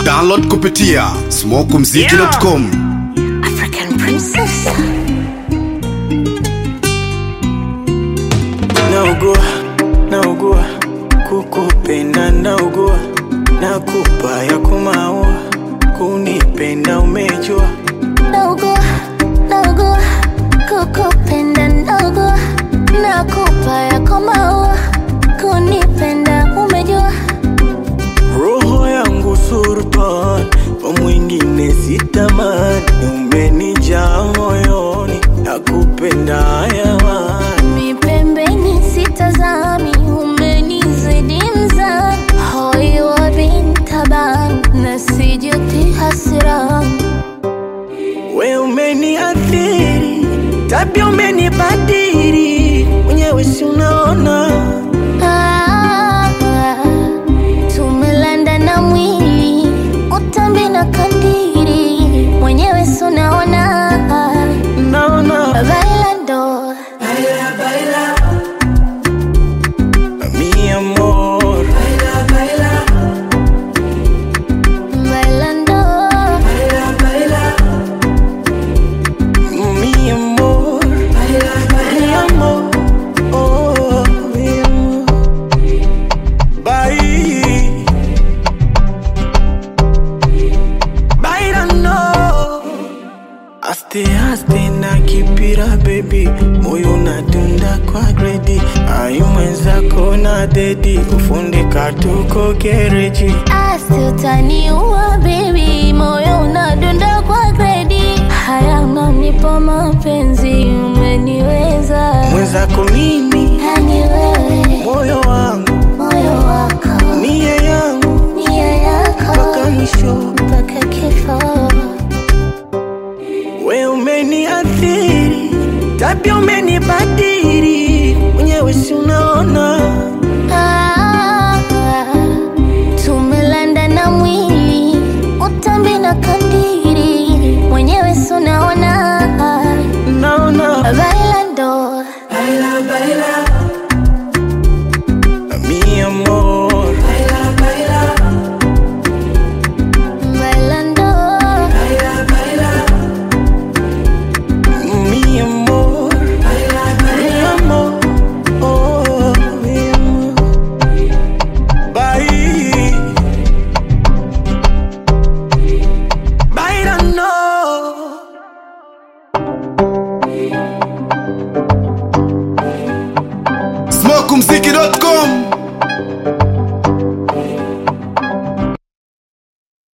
Download kupitia smokumziki.com. African princess. naugua naugua kukupenda naugua nakupa ya kumaua kunipenda umejua Naugua, naugua, kukupenda naugua, nakupa yako maua, kunipenda umejua. roho yangu surtan kwa mwingine sitamani umenijaa moyoni nakupenda yawani Mi pembeni sitazami, umenizidi mzani, hoi wa bintaban, nasijuti hasirani. we umeniathiri tabia umenibadiri mwenyewe si unaona Ah, tumelanda na mwili utambi na kandiri mwenyewe sunaona naona bailando mi amor bailando mi amor mi amor oh mi amor bye bailando aste aste na kipira baby moyo unadunda kwa gredi ayu mwenzako na dedi kufundika tuko gereji asi utaniua bebi moyo unadunda kwa gredi haya unanipa mapenzi umeniweza mwenzako mimi yani wewe moyo wangu moyo wako nia yangu nia yako mpaka mwisho mpaka kifo we umeniathiri tabia umenibadiri mwenyewe si unaona Ah, tumelanda na mwili utambi na kandiri mwenyewe sunaona naona bailando mi amor bailando mi amor mi amor oh mi amor bye bailando smokumziki.com.